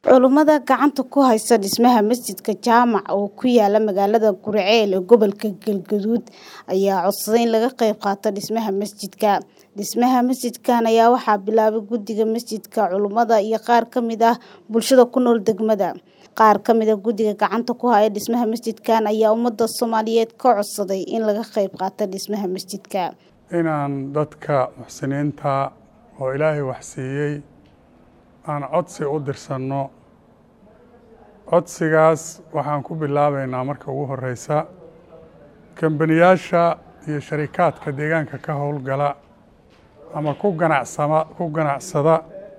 Culummada gacanta ku haysta dhismaha masjidka jaamac oo ku yaala magaalada Guriceel ee gobolka Galgaduud ayaa codsaday in laga qayb qaato dhismaha masjidka. Dhismaha masjidkan ayaa waxaa bilaabay guddiga masjidka, culummada iyo qaar ka mid ah bulshada ku nool degmada. Qaar ka mid ah guddiga gacanta ku haya dhismaha masjidkan ayaa ummadda Soomaaliyeed ka codsaday in laga qayb qaato dhismaha masjidka. inaan dadka muxsiniinta oo ilaahay wax siiyey aan codsi u dirsanno codsigaas waxaan ku bilaabaynaa marka ugu horeysa kambaniyaasha iyo sharikaadka deegaanka ka howlgala ama ku ganacsama ku ganacsada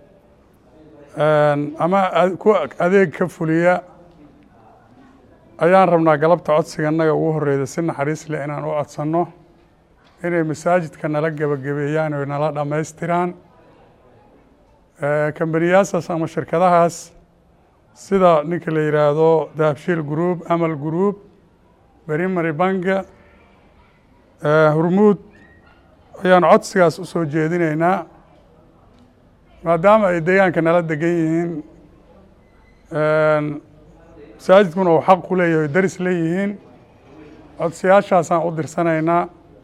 ama ku adeeg ka fuliya ayaan rabnaa galabta codsiga innaga ugu horeyda si naxariis leh inaan u codsanno inay masaajidka nala gebagabeeyaan oo nala dhammaystiraan kambaniyaashaas ama shirkadahaas sida ninka la yidhaahdo dahabshiil group amal group berimary banka hurmuud ayaan codsigaas u soo jeedinaynaa maadaama ay deegaanka nala degan yihiin masaajidkuna uu xaq ku leeyahay daris leeyihiin codsiyaashaasaan u dirsanaynaa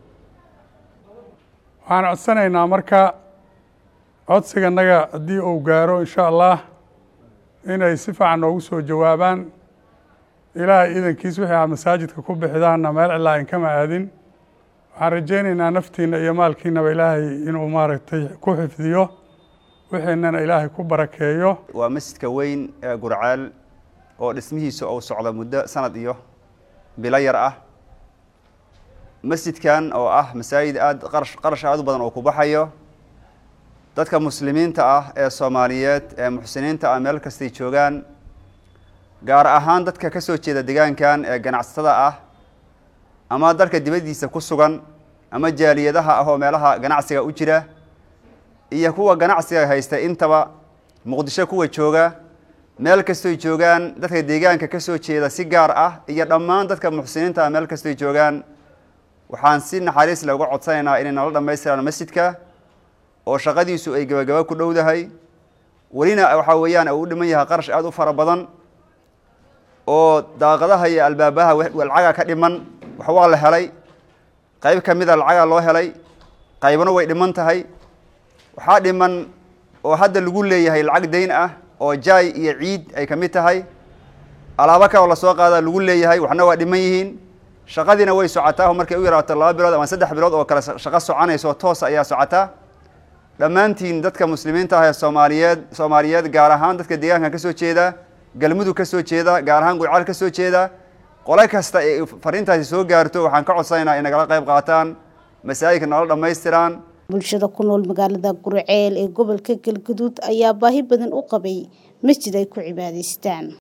waxaan codsanaynaa marka codsiganaga haddii uu gaaro insha allah inay si fiican noogu soo jawaabaan ilaahay idankiis wixii aad masaajidka ku bixidaanna meel cilaa inkama aadin waxaan rajaynaynaa naftiina iyo maalkiinaba ilaahay inuu maaragtay ku xifdiyo wixiinana ilaahay ku barakeeyo waa masjidka weyn ee gurceel oo dhismihiisa uu socdo muddo sanad iyo bilo yar ah masjidkan oo ah masaajid aada qarash qarash aada u badan oo ku baxayo dadka muslimiinta ah ee soomaaliyeed ee muxsiniinta ah meel kastay joogaan gaar ahaan dadka ka soo jeeda deegaankan ee ganacsatada ah ama dalka dibaddiisa ku sugan ama jaaliyadaha ah oo meelaha ganacsiga u jira iyo kuwa ganacsiga haysta intaba muqdisho kuwa jooga meel kastoy joogaan dadka deegaanka ka soo jeeda si gaar ah iyo dhammaan dadka muxsiniinta ah meel kastoy joogaan waxaan si naxariis leh uga codsanaynaa inay nala dhammaystiraan masjidka oo shaqadiisu ay gabagaba ku dhowdahay welina waxaa weeyaan uu u dhiman yahay qarash aada u fara badan oo daaqadaha iyo albaabaha lacaga ka dhiman wax waa la helay qayb ka mida lacagaa loo helay qaybna way dhiman tahay waxaa dhiman oo hadda lagu leeyahay lacag dayn ah oo jaay iyo ciid ay ka mid tahay alaabo kaloo lasoo qaada lagu leeyahay waxna waa dhiman yihiin shaqadiina way socotaa markay u yaraato laba bilood ama saddex bilood oo kale shaqo soconayso toosa ayaa socotaa dhammaantiin dadka muslimiinta ah ee soomaaliyeed soomaaliyeed gaar ahaan dadka deegaanka ka soo jeeda galmudug ka soo jeeda gaar ahaan gurcaal ka soo jeeda qole kasta ee fariintaasi soo gaarto waxaan ka codsanaynaa in nagala qayb qaataan masaajidka nala dhammaystiraan bulshada ku nool magaalada Guriceel ee gobolka Galgaduud ayaa baahi badan u qabay masjid ay ku cibaadaystaan